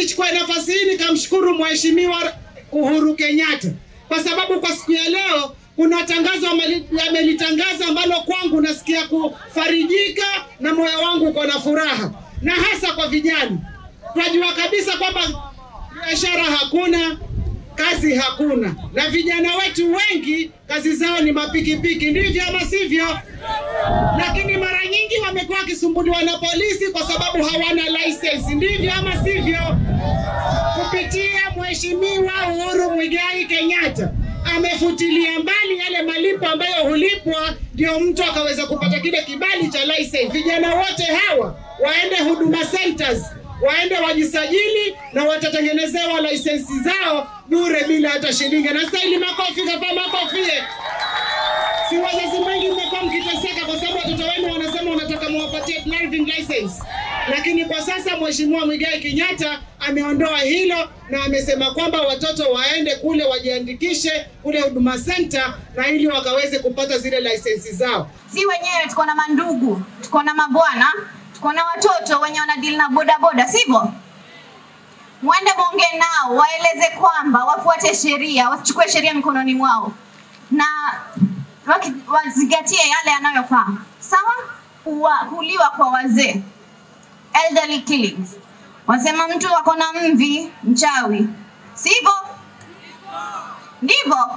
nichukue nafasi hii nikamshukuru Mheshimiwa Uhuru Kenyatta kwa sababu kwa siku ya leo kuna tangazo ameli- amelitangaza ambalo kwangu nasikia kufarijika na moyo wangu uko na furaha, na hasa kwa vijana. Tunajua kabisa kwamba biashara hakuna, kazi hakuna, na vijana wetu wengi kazi zao ni mapikipiki, ndivyo ama sivyo? Lakini mara nyingi wamekuwa wakisumbuliwa na polisi kwa sababu hawana license, ndivyo ama sivyo? Kupitia Mheshimiwa Uhuru Muigai Kenyatta amefutilia mbali yale malipo ambayo hulipwa ndio mtu akaweza kupata kile kibali cha license. Vijana wote hawa waende Huduma Centers waende wajisajili na watatengenezewa lisensi zao bure bila hata shilingi. Na stahili makofi kapa makofi. Si wazazi wengi mmekuwa mkiteseka kwa sababu watoto wenu wanasema wanataka muwapatie driving license, lakini kwa sasa Mheshimiwa Mwigai Kenyatta ameondoa hilo na amesema kwamba watoto waende kule wajiandikishe kule Huduma Center na ili wakaweze kupata zile lisensi zao. si wenyewe tuko na mandugu, tuko na mabwana, tuko na watoto wenye wanadili na bodaboda, sivyo? Mwende mwongee nao, waeleze kwamba wafuate sheria, wasichukue sheria mikononi mwao na waki- wazingatie yale yanayofaa. Sawa? Kuwa, kuuliwa kwa wazee, elderly killings. Wasema mtu ako na mvi, mchawi, sivyo? Ndivyo?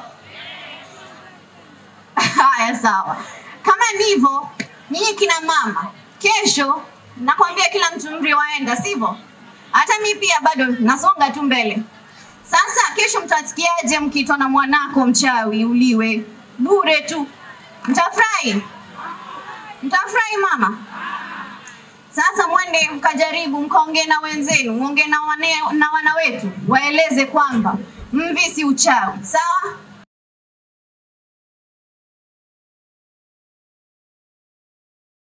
Haya, sawa. Kama ndivyo, nyinyi kina mama, kesho nakwambia kila mtu mri waenda, sivyo? Hata mi pia bado nasonga tu mbele. Sasa kesho mtasikiaje mkiitwa na mwanako mchawi uliwe bure tu? Mtafurahi? Mtafurahi mama? Sasa mwende mkajaribu mkaongee na wenzenu, mwongee na, wane, na wana wetu, waeleze kwamba mvi si uchawi, sawa?